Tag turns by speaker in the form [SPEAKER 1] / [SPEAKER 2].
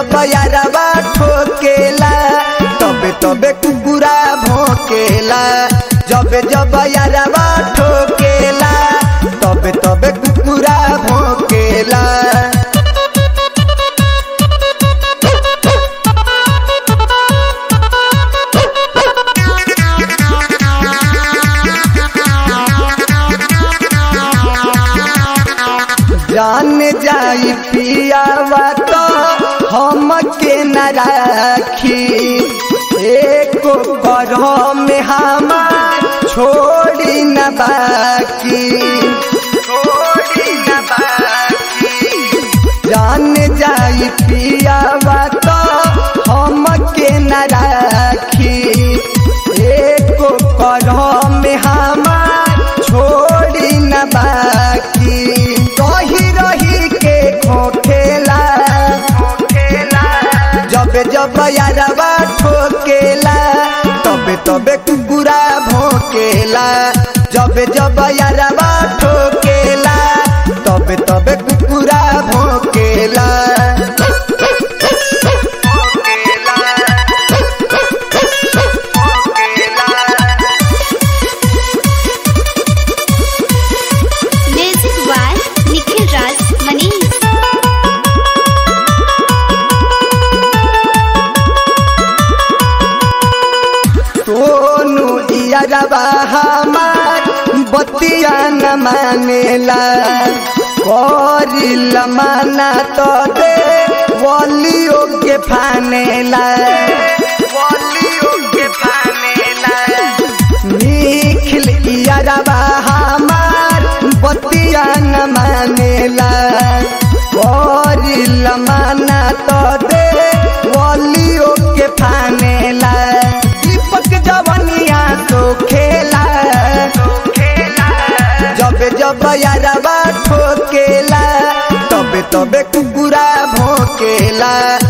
[SPEAKER 1] जब यारवा ठोकेला तबे तबे कुकुरा भोकेला जब जब यारवा ठोकेला तबे तबे कुकुरा भोकेला जान जाई पियावा तो हम के न राखी एको करह में हमार छोड़ी न बाकी छोड़ी न बाकी जान जाई पियावा तो हम के न राखी एको करह में हमार छोड़ी न बाकी रही रही के खोखेला जब जब यारवा ठोकेला तबे तबे कुकुरा भोकेला जब जब यारवा ठोकेला तबे तबे कुकुरा भोकेला
[SPEAKER 2] Music by Nikhil Raj Manish.
[SPEAKER 1] Sonu यारवा हमार बतिया न मानेला करिल माना तो दे वलियो के फानेला वलियो के फानेला निखिल यारवा हमार बतिया न मानेला करिल माना तो दे वलियो के फानेला दीपक जवनिया तो खेला जब जब यारवा ठोकेला तबे तबे कुकुरा भोकेला